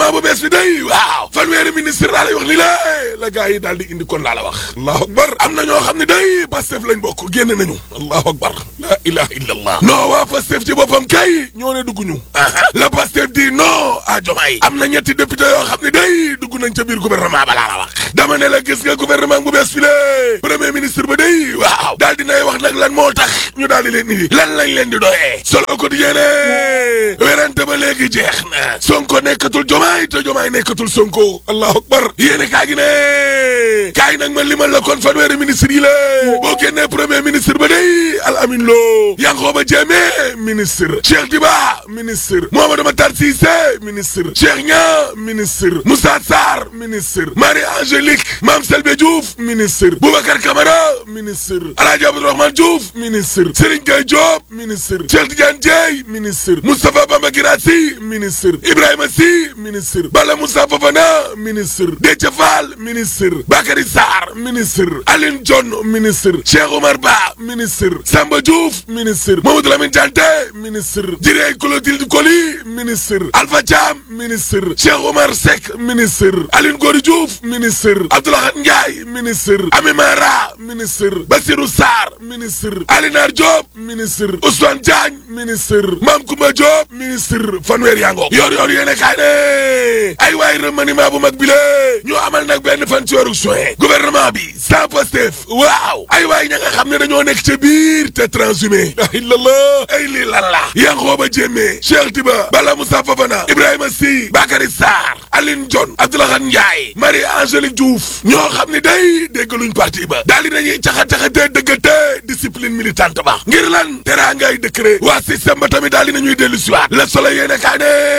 gouvernement bu bees bi day waaw fanweeri ministre laa lay wax ni la la gars yi daal di indi kon laa la wax allahu akbar am na ñoo xam ne day Pastef lañ bokk génn nañu allahu akbar la ilaha illa allah non waa Pastef ci boppam kay ñoo ne dugg ñu la Pastef di non à Diomaye am na ñetti député yoo xam ne day dugg nañ ca biir gouvernement ba laa la wax dama ne la gis nga gouvernement bu bees fi le premier ministre ba day waaw daal dinay wax nag lan moo tax ñu daal di leen indi lan lañ leen di doyee solo quotidien ne werante ba léegi jeex na Sonko nekkatul Diomaye te Diomaye nekkatul Sonko allahu akbar yéene kaa gi ne kaay nag ma limal la kon fanweeri ministre yi la boo génnee premier ministre ba day Al Amin Lo Yankhoba Diémé ministre Cheikh Diba ministre Mouhamadou Matar Cissé ministre Cheikh Niang ministre Moussa Sarr ministre Marie Angélique Mame Selbe Diouf ministre Boubacar Camara ministre Alhaji Abdourahmane Diouf ministre Serigne Gueye Diop ministre Cheikh Tidiane Dieye ministre Moustapha Bamba Guirassy ministre Ibrahima Sy ministre Bala Moussa Fofana ministre Déthié Fall ministre Bakary Sarr ministre Aline Dione ministre Cheikh Omar Ba ministre Samba Diouf ministre Mamadou Lamine Dianté ministre Direy Clotilde Coly ministre Alpha Thiam ministre Cheikh Omar Seck ministre Aline Gory Diouf ministre Abdoulaye Ndiaye ministre Ami Mara ministre Bassirou Sarr ministre Alinar Diop ministre Ousmane Diagne ministre Mame Koumba Diop ministre fanweer yaa ngoog yor yor yéene kaay ne ay waay remaniement bu mag bi la ñu amal nag benn fan ci weeru juin gouvernement bi sans Pastef waaw ay waay ña nga xam ne dañoo nekk ca biir te transhumé la illallah ay lii lan la Yankhoba Diémé Cheikh Tiba Bala Moussa Fofana Ibrahima Sy Bakary Sarr Aline Dione Abdoulaye Ndiaye Marie Angélique Diouf ñoo xam ne day déggaluñ parti ba daal di nañuy caxa-caxatee dëggate discipline militante ba ngir lan teraa ngay décret waa système ba tamit daal di nañuy dellu siwaat Le Soleil yéene kaa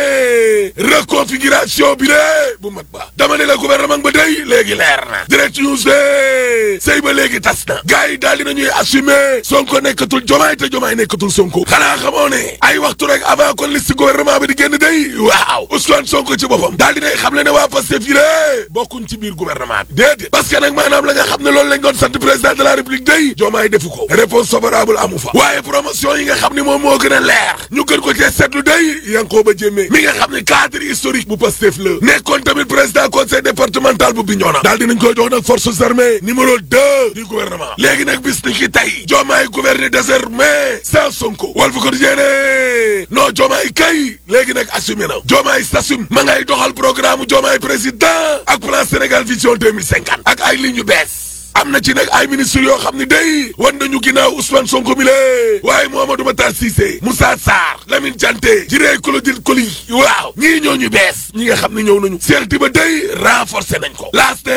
ne reconfiguration bi de bu mag ba dama ne la gouvernement ba day léegi leer na direct news de sëy ba léegi tas na gars yi daal di nañuy assumer Sonko nekkatul Jomaay te Jomaay nekkatul Sonko xanaa xamoo ne ay waxtu rek avant kon liste gouvernement bi di génn day waaw Ousmane Sonko ci boppam daal dinay xam le ne waa Pastef yi lée bokkuñ ci biir gouvernement bi déedéet parce que nag maanaam la nga xam ne loolu lañ doon sant président de la république day Jomaay defu ko réponse favorable amu fa waaye promotion yi nga xam ne moom moo gën a leer ñu gën ko cee seetlu day Yankhoba Diémé mi nga xam ne cadre historique bu Pastef la nekkoon tamit président conseil départemental bu Bignona daal dinañ koy jox nag forces armées numéro deux du gouvernement léegi nag bis ni ki tey Diomaye gouverner désormais sans Sonko Walf Quotidien non Diomaye kay léegi nag assumé na Diomaye s'assume ma ngay doxal programme Diomaye président ak plan Sénégal vision 2050 ak ay lignes yu bees am na ci nag ay ministres yoo xam ne day wan nañu ginnaaw Ousmane Sonko mi lée waaye Mouhamadou Matar Cissé Moussa Sarr Lamine Dianté Jiré Clotilde Coly waaw ñii ñoo ñu bees ñi nga xam ne ñëw nañu Cheikh Tiba day renforcé nañ ko laaste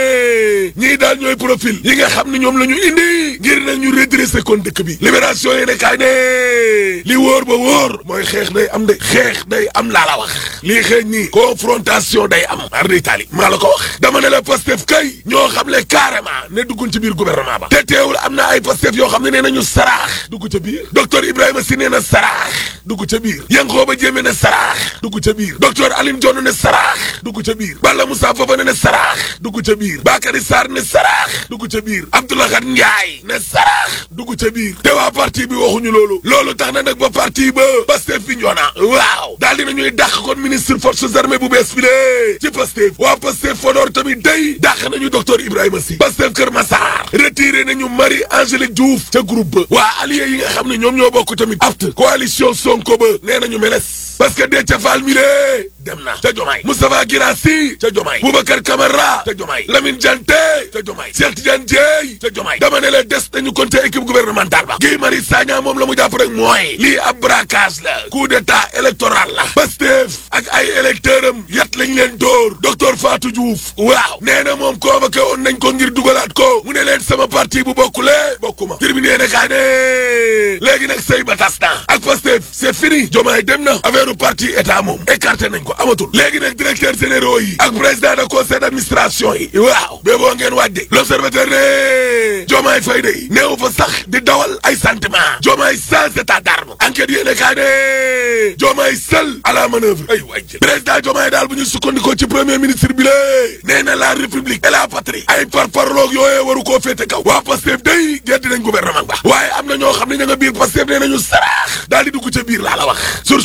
ñii daal ñooy profil yi nga xam ne ñoom la ñu indi ngir nag ñu redressé kon dëkk bi libération yi ne kaay ne li wóor ba wóor mooy xeex day am de xeex day am laa la wax lii xeeñ nii confrontation day am ar d' Italie maa la ko wax dama ne la Pastef kay ñoo xam le carrément ne dugguñ ci biir gouvernement ba te teewul am na ay Pastef yoo xam ne nee nañu saraax dugg ca biir docteur Ibrahima Sy nee na saraax dugg ca biir Yankhoba Diémé ne saraax dugg ca biir docteur Aline Dione ne saraax dugg ca biir Balla Moussa Fofana ne saraax dugg ca biir Bakary Sarr ne saraax dugg ca biir Abdoulaye Ndiaye ne saraax dugg ca biir te waa parti bi waxuñu loolu loolu tax na nag ba parti ba Pastef bi ñoona waaw daal dina ñuy dàq kon ministre forces armées bu bees bi de ci Pastef waa Pastef Fodor tamit day dàq nañu docteur Ibrahima Sy Pastef Kër Massar retiré nañu Marie Angélique Diouf ca groupe ba waa allié yi nga xam ne ñoom ñoo bokk tamit apt coalition Sonko ba nee nañu meles parce que Déthié Fall mi lée dem na ca Jomaay Moustapha Guirassy ca Jomaay Boubacar Camara ca Jomaay Lamine Dianté ca Jomaay Cheikh Tidiane Dièye ca Jomaay dama ne la des nañu kon ca équipe gouvernementale ba Guy Marius Sagna moom la mu jàpp rek mooy lii ab braquage la coup d'état électoral la Pastef ak ay électeurs am yat lañ leen dóor docteur Fatou Diouf waaw nee na moom convoqué woon nañ ko ngir dugalaat ko mu ne leen sama parti bu bokkule bokkuma terminé ne kaa ne léegi nag sëy ba tas na ak Pastef c'est fini Jomaay dem na affaire parti état moom écarté nañ ko amatul léegi nag directeur généraux yi ak président de conseil d'administration yi waaw bee boo ngeen wàjde l'observateur ne Diomaye Faye day néew fa sax di dawal ay sentiment Diomaye sans état d'arme enquête yéene kaa ne Diomaye seul à la manœuvre ay waay président Diomaye daal bu ñu sukkandikoo ci premier ministre bi lée nee na la république et la patrie ay parparloog yooyee waru koo féete kaw waa Pastef day geddi nañ gouvernement ba waaye am na ñoo xam ne ña nga biir Pastef nee nañu saraax daal di dugg ca biir laa la wax source aané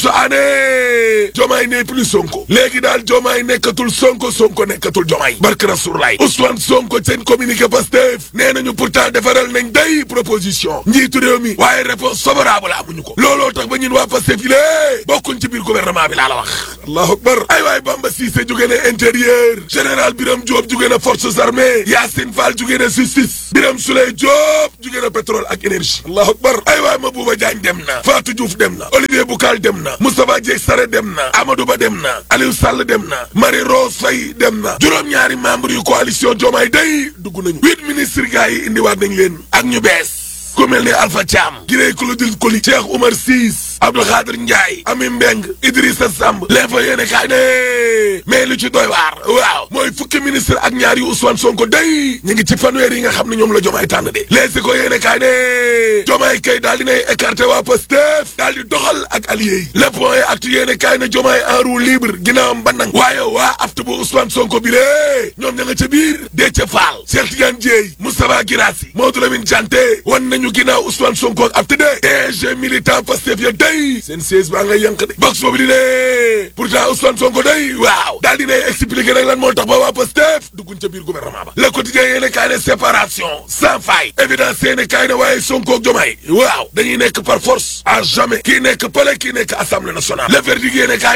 jomaay ne plus sonko léegi daal jomaay nekkatul sonko sonko nekkatul jomaay barke rasulaay Ousmane sonko seen communiqué Pastef nee nañu pourtant defaral nañ day proposition njiitu réew mi waaye réponse favorable amuñu ko looloo tax ba ñun waa Pastef yi lée bokkuñ ci biir gouvernement bi laa la wax allahu akbar ay waay Bamba Cissé jóge na intérieur général Birame Diop jóge na forces armées Yacine Fall jóge na justice Birame Souleye Diop jóge na pétrole ak énergie allahu akbar ay waay Mabouba Diagne dem na Fatou Diouf dem na Olivier Boucal dem na Moustapha Dieng Sare dem na Amadou Ba dem na Aliou Sall dem na Marie Rose Faye dem na juróom-ñaari membre yu coalition Diomaye day dugg nañu huit ministres gars yi indiwaat nañ leen ak ñu bees ku mel ni Alpha Thiam Girey Claudine Coly Cheikh Oumar Ciss Abdou Khadir Ndiaye Ami Mbeng Idrissa Samb l'info yéene kaay ne mais lu ci doy waar waaw mooy fukki ministre ak ñaar yu Ousmane Sonko day ñu ngi ci fanweer yi nga xam ne ñoom la Jomaay tànn de léegi ko yéene kaay ne Jomaay kay daal dinay écarté waa Pastef daal di doxal ak allié yi le point yi actu yéene kaay ne Jomaay en roue libre ginnaawam bandang waaye waa aftu bu Ousmane Sonko bi lée ñoom ña nga ca biir Déthié Fall Cheikh Tidiane Dièye Moustapha Guirassy Mamadou Lamine Dianté wan nañu ginnaaw Ousmane Sonko ak aftu de DG militant Pastef ya day seen siège baa ngay yànq de box boobu di ne pourtant Ousmane Sonko day waaw daal di ne expliqué nag lan moo tax ba waa Pastef dugguñ ca biir gouvernement ba le quotidien yéene kaay ne séparation sans faille évidence yéene kaay ne waaye Sonko ak Diomaye waaw dañuy nekk par force à jamais kii nekk palais kii nekk assemblée nationale le verdict yéene kaay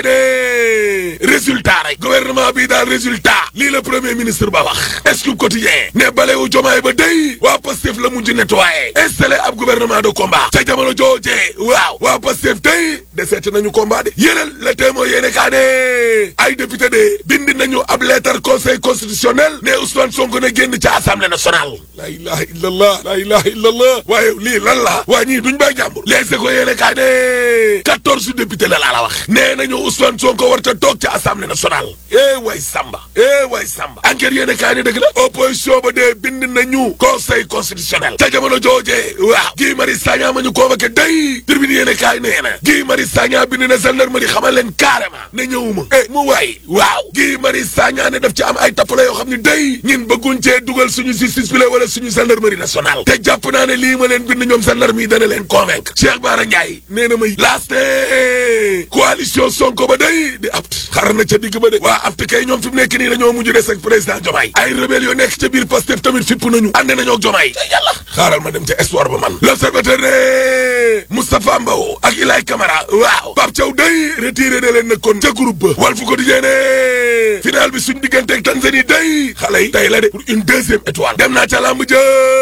ne résultat rek gouvernement bi daal résultat lii la premier ministre ba wax Scoop quotidien ne balewu Diomaye ba day waa Pastef la mujj nettoyé installé ab gouvernement de combat ca jamono joojee waaw waa Pastef day deseet nañu combat de yéenal le témoin yéene kaa ne ay député de bind nañu ab lettre conseil constitutionnel ne Ousmane Sonko ne génn ca assemblée nationale la ilaha illallah la ilaha illallah waaye lii lan la waa ñii duñ bay jàmbur leese ko yéene kaa ne quatorze député la laa la wax nee nañu Ousmane Sonko warta toog ca assemblée nationale eh way Samba eh way Samba enquête yéene kaa ne dëgg la opposition ba de bind nañu conseil constitutionnel ca jamono joojee waaw Guy Marius Sagna ma ñu convoqué day tribune yéene kaay nee na Guy Marius Sagna bind na gendarmerie xamal leen carrément ne ñëwuma eh mu waay waaw Guy Marius Sagna ne daf ci am ay tappale yoo xam ne day ñin bëgguñ cee dugal suñu justice bi la wala suñu gendarmerie nationale te jàpp naa ne lii ma leen bind ñoom gendarme yi dana leen convaincre Cheikh Bara Ndiaye nee na may laaste coalition Sonko ba day di apt xar na ca digg ba de waa apt kay ñoom fi mu nekk nii dañoo mujj des ak président Diomaye ay rebelle yoo nekk ca biir Pastef tamit fipp nañu ànd nañoo ak Diomaye te yàlla xaaral ma dem ca espoir ba man l'observateur ne Moustapha Mbow ak Ilay Camara waaw Pape Thiaw day retiré na leen nekkoon ca groupe ba Walf Quotidien ne final bi suñ diggante ak Tanzanie day xale yi tey la de pour une deuxième étoile dem naa ca lamb jë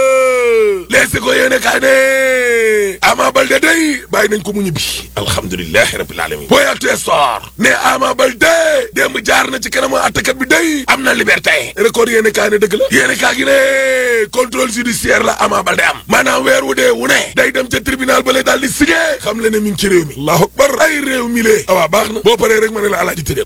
leese ko yéene kaay ne Ama Baldé day bàyyi nañ ko mu ñibbi alhamdulilahi rabbil alamin booy actu sport ne Ama Baldé démb jaar na ci kanamu attakat bi day am na liberté record yéene kaay ne dëgg la yéene kaay gi ne contrôle judiciaire la Ama Baldé am maanaam weer wu dee wu ne day dem ca tribunal ba lay daal di signé xam le ne mi ngi ci réew mi allahu akbar ay réew mi lee awaa baax na boo paree rek ma ne la alaaji tëddee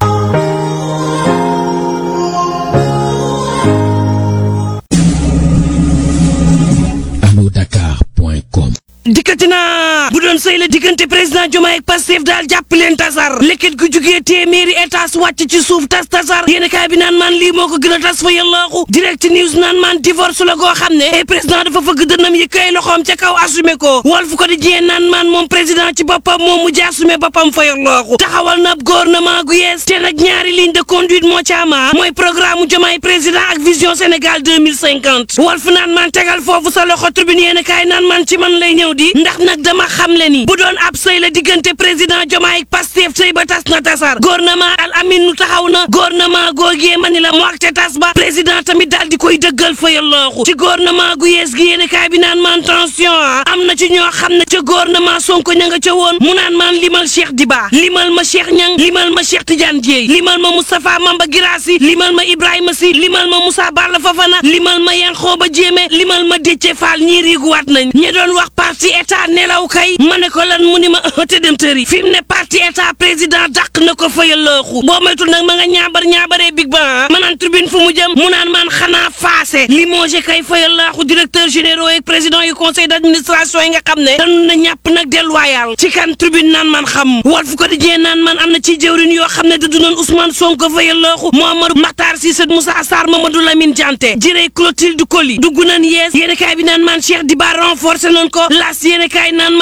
Dakar.com dikkati naa bu doon sëy la diggante président Diomaye ak Pastef daal jàpp leen tasar lekket gu jugee téeméeri étage wàcc ci suuf tas tasar yéen kaay bi naan maan lii moo ko gën a tas fa yàllaaxu direct news naan maan divorce la goo xam ne président dafa fëgg dënnam yëkk ay loxoom ca kaw assumé ko Walf Quotidien naan maan moom président ci boppam moom mu assumé boppam fa yàllaaxu taxawal na ab gouvernement gu yees te nag ñaari ligne de conduite moo ca ama mooy programme Diomaye président ak vision Sénégal 2050 Walf naan maan tegal foofu sa loxo tribune yéen kaay naan maan ci man lay ñëw di ndax nag dama xam le ni bu doon ab sëy la diggante président Diomaye ak Pastef sëy ba tas na tasar gouvernement al amin nu taxaw na gouvernement googee ma ni la mu ak te tas ba président tamit daal di koy dëggal fa yallooxu ci gouvernement gu yees gi yéen kaay bi naan maan tension ah am na ci ñoo xam ne ca gouvernement Sonko ña nga ca woon mu naan maan limal Cheikh Diba limal ma Cheikh Ñang limal ma Cheikh Tidiane Dieye limal ma Moustapha Mamba Girassi limal ma Ibrahima Sy limal ma Moussa Balla Fafana limal ma Yankhoba Diémé limal ma Déthié Fall ñii riiguwaat nañ ñi doon wax parti état nelaw kay ma ne ko lan mu ni ma te dem tëri fi mu ne parti état président dàq na ko fayal looxu boo moytul nag ma nga ñaabar ñaabaree big ba ma naan tribune fu mu jëm mu naan maan xanaa faase limogé kay fayal laaxu directeur généraux yi président yu conseil d'administration yi nga xam ne dañu na ñàpp nag delluwaayal ci kan tribune naan man xam Walf Quotidien naan man am na ci jëwrin yoo xam ne du doon Ousmane Sonko fayal looxu Mouhamadou Makhtar Cissé Moussa Sarr Mamadou Lamine Dianté jirey Clotilde Coly dugg nañ yees yéen kaay bi naan man Cheikh Diba renforcé nañ ko las yéen kaay naan man ay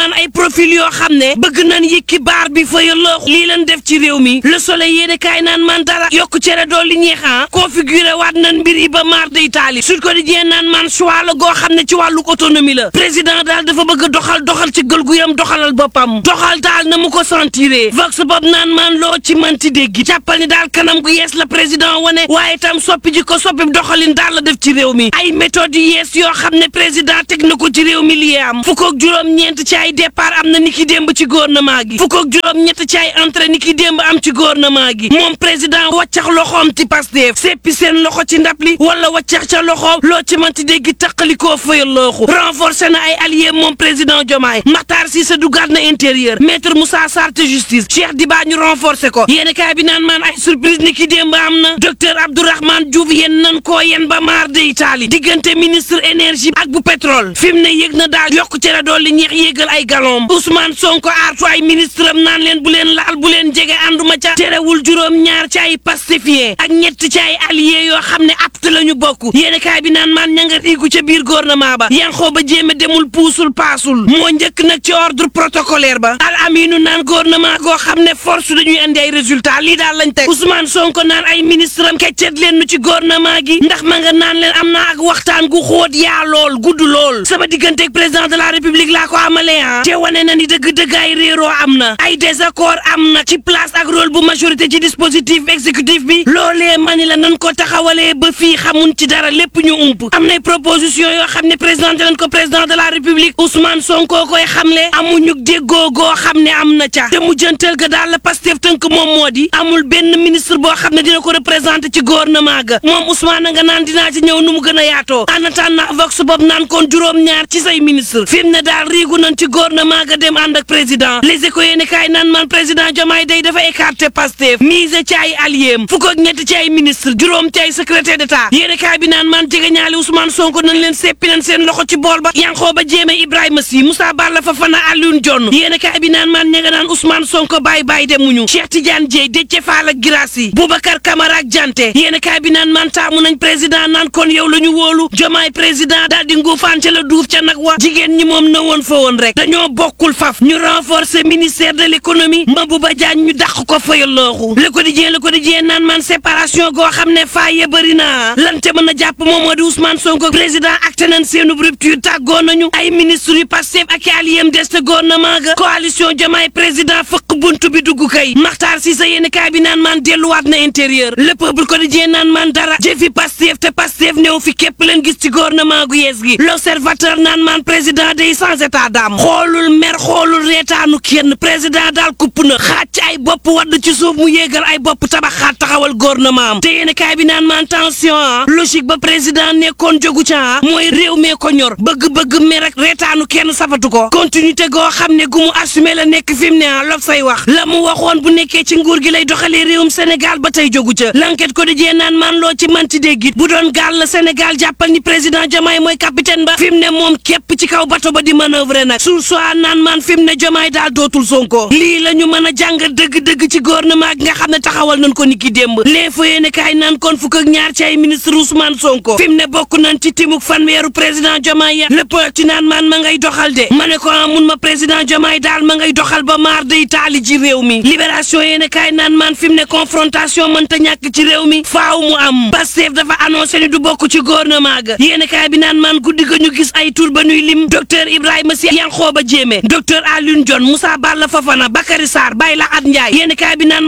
profil yoo xam ne bëgg nañ yëkki baar bi fa yallaahu lii leen def ci réew mi le soleil yéene kaay naan man dara yokku cere dool li ñeexan configuré waat nañ mbir yi ba maar day taali Sud Quotidien naan man choix la goo xam ne ci wàllu autonomie la président daal dafa bëgg doxal doxal ci gël gu yam doxalal boppam doxal daal na mu ko sentiré vox bopp naan man loo ci manti dégg jàppal ni daal kanam gu yees la président wane waaye tam soppi ji ko soppi doxalin daal la def ci réew mi ay méthodes yu yees yoo xam ne président teg na ko ci réew mi lii am fukk ak juróom-ñeent ci ay départ am na ni ki démb ci gouvernement gi fukk ak juróom-ñett ci ay entrée ni ki démb am ci gouvernement gi moom président waccax loxoom ci Pastef seppi seen loxo ci ndab li wala waccax ca loxo loo ci manti dégg taqalikoo fayal looxu renforcé na ay alliés moom président Diomaye Makhtar Cissé dugaat na intérieur maître Moussa Sarr te justice Cheikh Diba ñu renforcé ko yéen kaay bi naan maan ay surprise ni ki démb am na docteur Abdourahmane Diouf yéen nan koo yen ba maar de Italie diggante ministre énergie ak bu pétrole fi mu ne yëg na daal yokk ci la dool li ñeex yéegal ay galon Ousmane Sonko aartu ay ministre am naan leen bu leen laal bu leen jege ànduma ca terewul juróom ñaar ci ay pacifié ak ñett ci ay alliés yoo xam ne apte la ñu bokk yéen kaay bi naan maan ña nga riigu ca biir gouvernement ba yan xoo ba jéeme demul puusul paasul moo njëkk nag ci ordre protocolaire ba al aminu naan gouvernement goo xam ne force dañuy indi ay résultat lii daal lañ teg Ousmane Sonko naan ay ministre am keccet leen nu ci gouvernement gi ndax ma nga naan leen am naa ak waxtaan gu xóot yaa lool gudd lool sama digganteeg président de la république laa ko amalee ah te wane na ni dëgg-dëgg ay réeroo am na ay désaccord am na ci place ak rôle bu majorité ci dispositif exécutif bi loolee mani la nan ko taxawalee ba fii xamun ci dara lépp ñu ump am nay proposition yoo xam ne présenté nañ ko président de la république Ousmane Sonko koy xamle amuñu déggoo goo xam ne am na ca te mu jëntal ga daal la Pastef tënk moom moo di amul benn ministre boo xam ne dina ko représenté ci gouvernement ga moom Ousmane nga naan dinaa ci ñëw nu mu gën a yaatoo en attendant vox bopp naan kon juróom-ñaar ci say ministre fi mu ne daal riigu nañ ci gouvernement ga dem ànd ak président les éco yéeni kaay naan man président Diomaye day dafa écarté Pastef mise ci ay alliés fukk ak ñett ci ay ministre juróom ci ay secrétaire d'état yéeni kaay bi naan man jege ñaali Ousmane Sonko nañ leen seppi nañ seen loxo ci bool ba yanxoo ba jéeme Ibrahima Sy Moussa Balla Fofana Alioune Dione yéeni kaay bi naan man ña nga naan Ousmane Sonko bàyyi bàyyi demuñu Cheikh Tidiane Dièye Déthié Fall ak Guirassy Boubacar Camara ak Dianté yéeni kaay bi naan man taamu nañ président naan kon yow la ñu wóolu Diomaye président daal di nguufaan ca la duuf ca nag wa jigéen ñi moom na woon fa woon rek dañoo bokkul faf ñu renforcer ministère de l'économie Mabouba Diagne ñu dàq ko fayal looxu Le Quotidien Le Quotidien naan man séparation goo xam ne faaye bëri na lan te mën a jàpp moom moo di Ousmane Sonko président acté nañ seenub rupture tàggoo nañu ay ministre yu Pastef ak alliés des te gouvernement ga coalition Diomaye président fëq buntu bi dugg kay Makhtar Cissé yéen kaay bi naan man delluwaat na intérieur Le Peuple Quotidien naan man dara jëfi Pastef te Pastef néew fi képp leen gis ci gouvernement gu yees gi L'Observateur naan man président day sans état d'âme xoolul mer xoolul reetaanu kenn président daal kupp na xaaj ci ay bopp wadd ci suuf mu yéegal ay bopp tabaxaat taxawal gouvernement am te yéen kaay bi naan man tension ah logique ba président nekkoon jogu ca mooy réew mee ko ñor bëgg-bëgg mer ak reetaanu kenn safatu ko continuité goo xam ne gu mu assumé la nekk fi mu ne ah lob say wax la mu waxoon bu nekkee ci nguur gi lay doxalee réewum Sénégal ba tey jogu ca l'enquête ko di jee naan man loo ci manti déggit bu doon gaal la Sénégal jàppal ni président Diomaye mooy capitaine ba fi mu ne moom képp ci kaw bato ba di manœuvrer nag sur soit naan man fi mu ne Diomaye daal dootul Sonko lii la ñu mën a jàngat dëgg-dëgg ci gouvernement gi nga xam ne taxawal nañ ko ni ki démb l'info yéene kaay naan kon fukk ak ñaar ci ay ministre Ousmane Sonko fi mu ne bokk nañ ci timuk fanweeru président Diomaye ya lépp ci naan man ma ngay doxal de ma ne ko mun ma président Diomaye daal ma ngay doxal ba maar day taali ci réew mi libération yéene kaay naan man fi mu ne confrontation mënta ñàkk ci réew mi faaw mu am Pastef dafa annoncé ni du bokk ci gouvernement ga yéene kaay bi naan man guddi ga ñu gis ay tur ba nuy lim docteur Ibrahima Sy Yankhoba Diémé docteur Alioune Dione Moussa Balla Fofana Bakary Sarr Bayla At Ndiaye yéene kaay bi naan